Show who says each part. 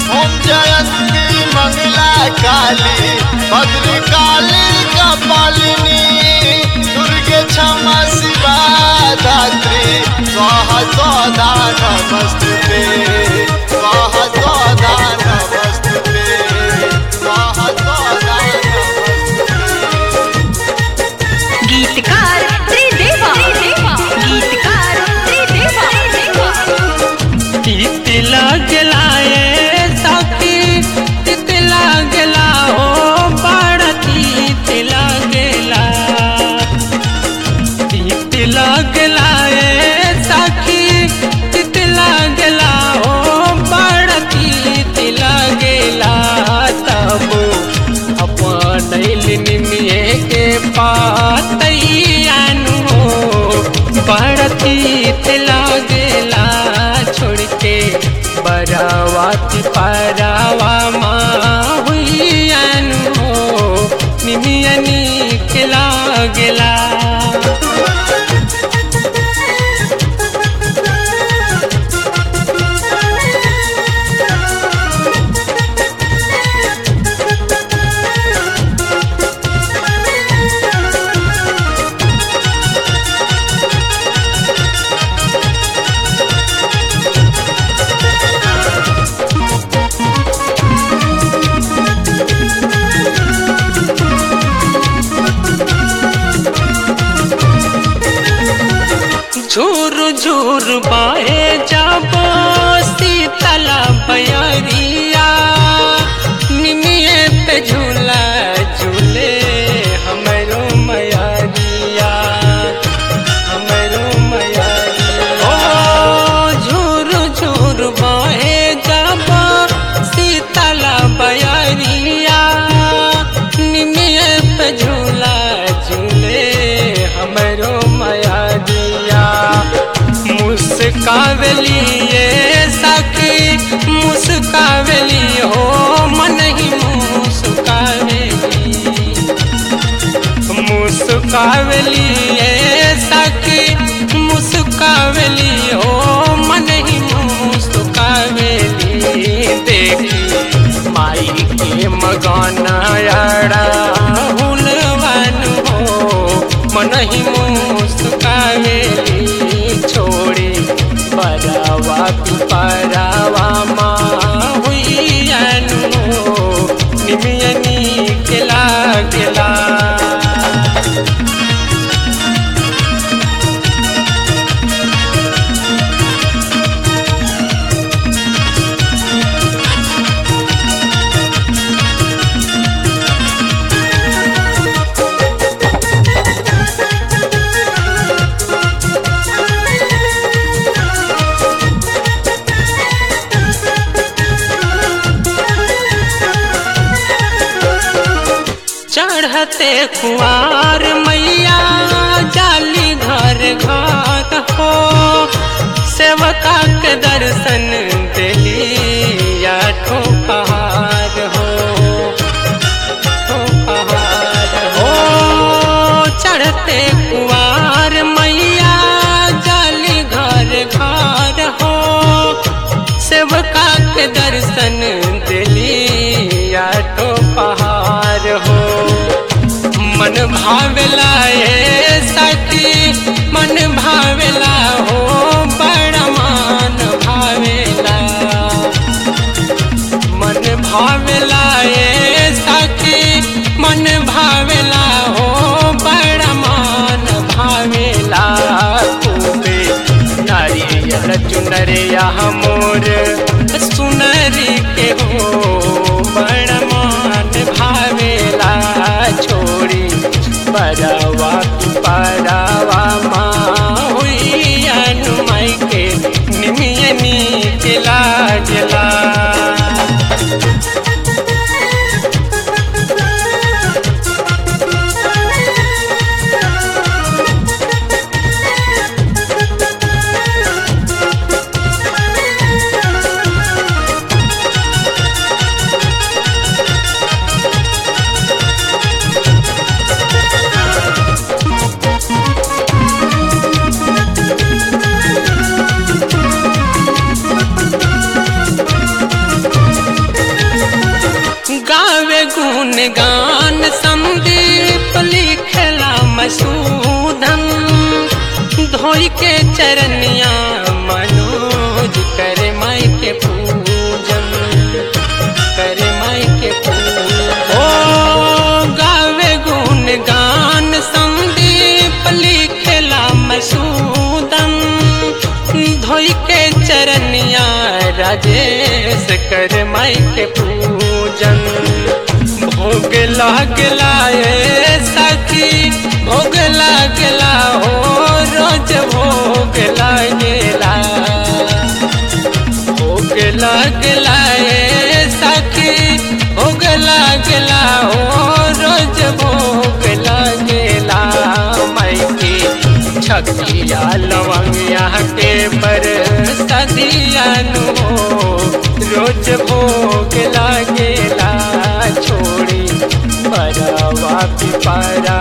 Speaker 1: ओम जयंती मंगला काली भद्र काली कपालिनी दुर्गे क्षमा शिवा धात्री स्वाहा स्वाधा नमस्ते स्वाहा स्वाधा नमस्ते स्वाहा स्वाधा
Speaker 2: गीतकार त्रिदेवा गीतकार त्रिदेवा
Speaker 3: तीत लगलाए सखी तीत लगला हो बड़ तीत लगला तीत लगलाए सखी तीत लगला हो बड़ तीत लगला तब अपन निमिए के पातैयानु हो बड़ तीत लगला छोड़ के बरावा पिपरावा माँ हुईन हो निमियनी के लागला झूर झूर बाहे जाबो शीतला बयरिया निमिये पे झूला झूले हमरो मयरिया हमरो मयरिया ओ झूर झूर बाहे जाबो शीतला बयरिया निमिये पे झूला झूले हमरो मयरिया मुस्कावली ये सखी मुस्कावली हो मन ही मुस्कावली मुस्कावली ये सखी मुस्कावली हो मन ही मुस्कावली देखी माई के मगाना यारा हुलवन हो मन ही मुस्कावली छोड़ी बरावा पिपरावा माँ हुई अनु निमियनी के लागला चढ़ते कुआर मैया जाली घर घाट हो सेवका के दर्शन दिली या ठो पहाड़ हो ठो पहाड़ हो चढ़ते कुआर मैया जाली घर घर हो सेवका के दर्शन दिली या तो पहाड़ हो मन भावेला ये सखी मन भावेला हो बड़ा मान भावेला मन भावेला ये सखी मन भावेला हो बड़ा मान भावेला खूबे नारियल चुनरिया मोर सुनरी के हो बड़ा मान भावेला छोड़ी बड़ावा परावा माँ हुई अनुमय के निमियनी के लागला गान संदीप लिखला मसूदन धोई के चरनिया मनोज कर माई के पूजन कर माई के पूजन ओ गावे गुण गान संदीप लिखला मसूदन धोई के चरनिया राजेश कर माई के पूजन भोग लागला ए सखी भोग लागला हो रोज भोग लागला भोग लागला ए सखी भोग लागला हो रोज भोग लागला मायके छकिया लवंगिया के पर सदियानु हो रोज भोग लागेला छोड़ी परवा पिपरा